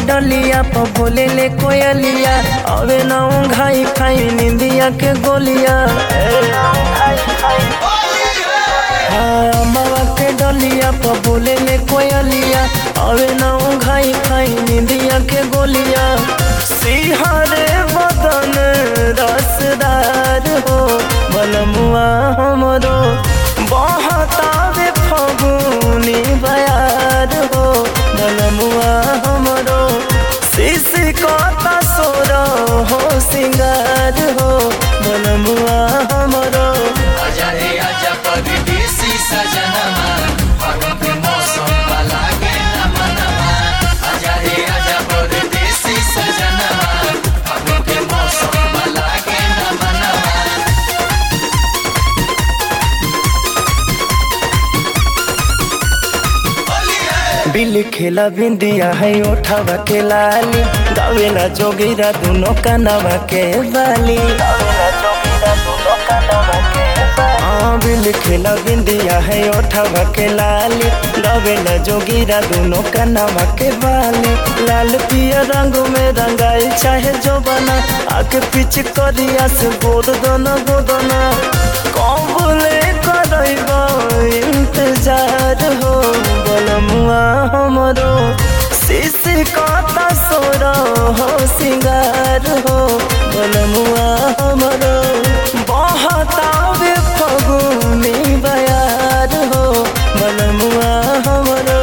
डलिया प बोले ले कोयलिया अबे ना घाई खाई निंदिया के गोलिया हाँ अम्मावा के डलिया प बोले ले कोयलिया अबे ना घाई खाई निंदिया के गोलिया सिहरे बदन रसदार हो बलमुआ हमरो बहतावे फगुनी बयार हो बलमुआ हमरो शिश कता सोर हो सिंगार हो बलमुआ हमरो आजा रे आजा परदेसी सजनमा फागुन के मौसम वाला के नमनमा आजा रे आजा परदेसी सजनमा फागुन के मौसम वाला के नमनमा बिल खेला बिंदिया है ओठावा के लाली गावेला जोगिरा दुनो कनवा के बाली हाँ बिल खेला बिंदिया है ओठावा के लाली गावेला जोगिरा दुनो कनवा के बाली लाल पिया रंग में रंगाई चाहे जो बना आके पीछे करिया से गोद दोना गोदना कबले करैबा इंतजार हो बलमुआ हमरो शिश कता सोर हो सिंगार हो बलमुआ हमरो बहतावे फगुनी बयार हो बलमुआ हमरो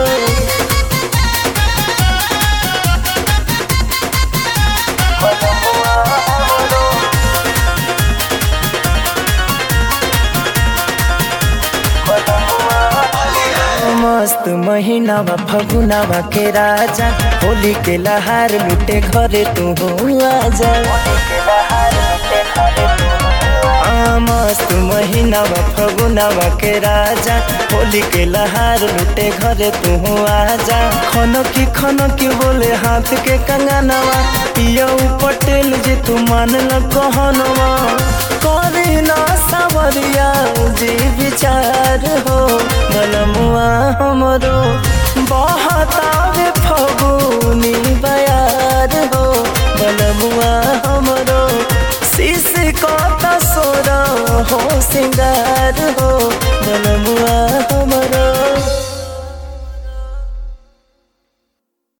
मस्त महीनावा फगुनावा के राजा होली के लहार लुटे घरे तू हो आजा आ, मस्त महीनावा फगुनावा के राजा होली के लहार लुटे घरे तू हो आजा खनो की खनो की बोले हाथ के कंगनवा पिया पटेल जी तू मान ल कहनवा करे ना सावरिया जी विचार हो बलमुआ हमरो बहतावे फगुनी बयार हो बलमुआ हमरो शिश कता सोर हो सिंगार हो